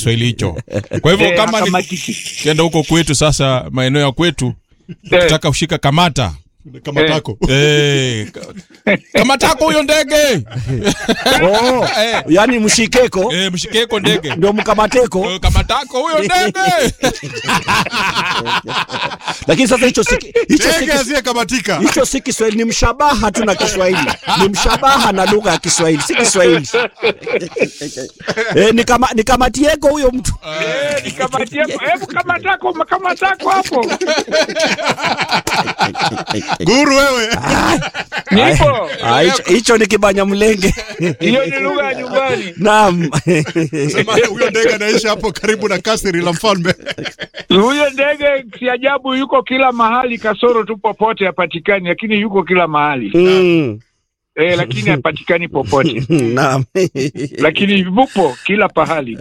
Kiswahili hicho. Kwa hivyo Eh, kama ni hakamatiki. kenda huko kwetu sasa, maeneo ya kwetu, Eh, taka ushika kamata kama Eh. tako Eh, ka- kamatako huyo ndege Oh, Eh. yani mshikeko Eh, mshikeko ndege ndio mkamateko, Eh, kamatako huyo ndege lakini sasa hicho si hicho si ndege asiyekamatika hicho si Kiswahili, ni mshabaha tu na Kiswahili, ni mshabaha na lugha ya Kiswahili, si Kiswahili. Eh, ni kama ni kamatieko huyo mtu eh, nikamatie- hebu kamatako kamatako hapo guru wewe nipo Ah, hicho- hicho ni kibanya mlenge. hiyo ni lugha ya nyumbani Naam. sema huyo ndege anaishi hapo karibu na kasri la mfalme huyo ndege si ajabu yuko kila mahali kasoro tu popote hapatikani lakini yuko kila mahali Mm. eh, lakini hapatikani popote Naam. lakini yupo kila pahali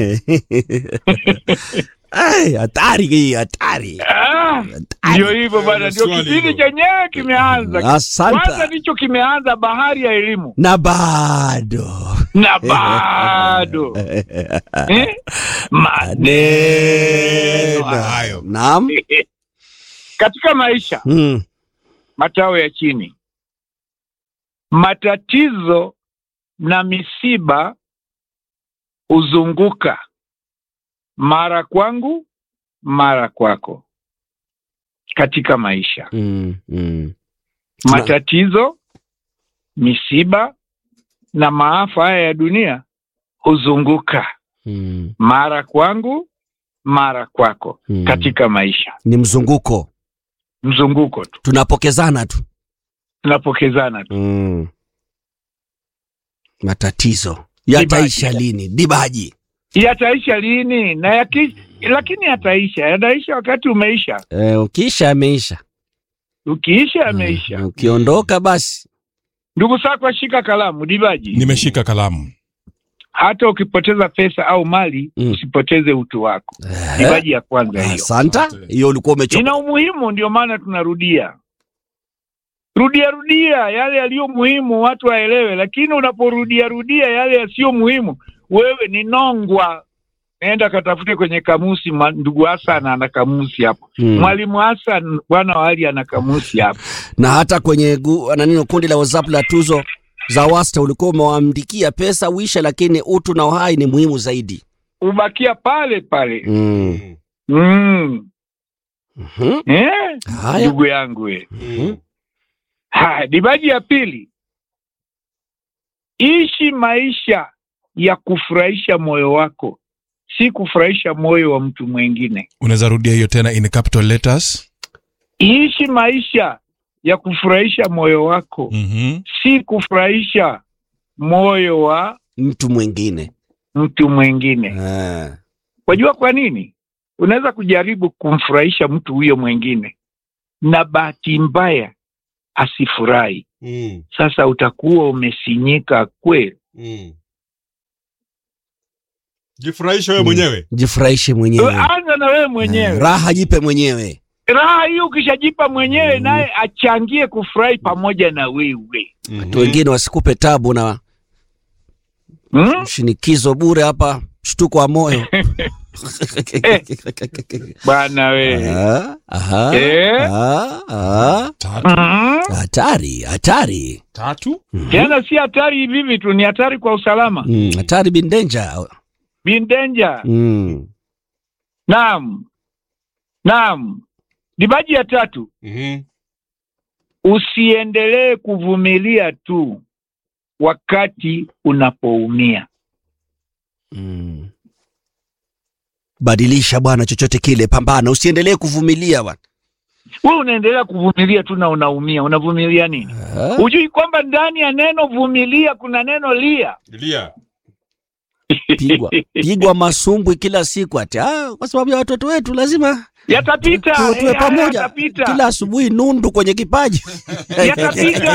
Ai, hatari hii, hatari. Ah, ndio hivyo bana ndio swali kipindi hilo. chenyewe kimeanza kwanza Asante. ndicho kimeanza bahari ya elimu Na bado na bado eh? maneno hayo naam. katika maisha Mm. matao ya chini matatizo na misiba huzunguka mara kwangu mara kwako katika maisha Mm. Mm. Tuna- matatizo misiba na maafa haya ya dunia huzunguka Mm. mara kwangu mara kwako Mm. katika maisha Ni mzunguko, mzunguko tu tunapokezana tu. tunapokezana tu Mm. Matatizo yataisha lini? Dibaji. yataisha lini na yaki, lakini yataisha yataisha wakati umeisha Eh, ukiisha ameisha, ukiisha yameisha Mm, ukiondoka basi. ndugu sako shika kalamu dibaji nimeshika kalamu hata ukipoteza pesa au mali Mm. usipoteze utu wako Eh, dibaji ya kwanza hiyo Asanta, hiyo ulikuwa umechoka. ina umuhimu ndio maana tunarudia rudia rudia yale yaliyo muhimu watu waelewe lakini unaporudia rudia yale yasiyo muhimu wewe ni nongwa naenda katafute kwenye kamusi ma- ndugu hasan ana kamusi hapo Mm. mwalimu hasan bwana wali ana kamusi hapo na hata kwenye gu, nani kundi la WhatsApp la tuzo za wasta ulikuwa umewaandikia pesa uisha, lakini utu na uhai ni muhimu zaidi. ubakia pale pale Mm. mm. Mhm. eh? Haya. ndugu yangu we Mhm. haya dibaji ya pili ishi maisha ya kufurahisha moyo wako si kufurahisha moyo wa mtu mwingine unaweza rudia hiyo tena in capital letters ishi maisha ya kufurahisha moyo wako Mhm. si kufurahisha moyo wa Mtu mwingine mtu mwingine Ah. wajua kwa nini unaweza kujaribu kumfurahisha mtu huyo mwingine na bahati mbaya asifurahi Mm, sasa utakuwa umesinyika kweli mm. jifurahishe wewe mwenyewe jifurahishe mwenyewe, anza na wewe Ah, mwenyewe raha jipe mwenyewe. raha hiyo ukishajipa mwenyewe Mm. naye achangie kufurahi pamoja na wewe Watu wengine wasikupe tabu na hmm? shinikizo bure hapa, mshtuko wa moyo bwana we Ah, aha, Eh? ah, ah. tatu Mhm. Hatari, hatari, tatu tena si hatari hivi hivi tu ni hatari kwa usalama Mm, hatari bin danger. bin danger Mm. naam naam dibaji ya tatu Mhm. usiendelee kuvumilia tu wakati unapoumia Mm. Badilisha bwana, chochote kile, pambana, usiendelee kuvumilia bwana. wewe unaendelea kuvumilia tu na unaumia unavumilia nini Ah, hujui kwamba ndani ya neno vumilia kuna neno lia Lia. Pigwa pigwa masumbwi kila siku ati ah, kwa sababu ya watoto wetu lazima yatapita tuwe tuwe eh, pamoja yatapita kila asubuhi, nundu kwenye kipaji yatapita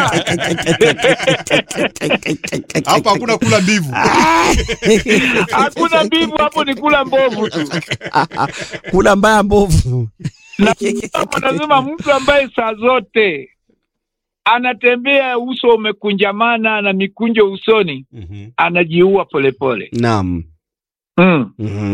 hapa hakuna kula mbivu hakuna mbivu hapo ni kula mbovu tu kula mbaya mbovu. na hapo lazima mtu ambaye saa zote anatembea uso umekunjamana na mikunjo usoni Mhm. anajiua polepole Naam. mm. Mhm.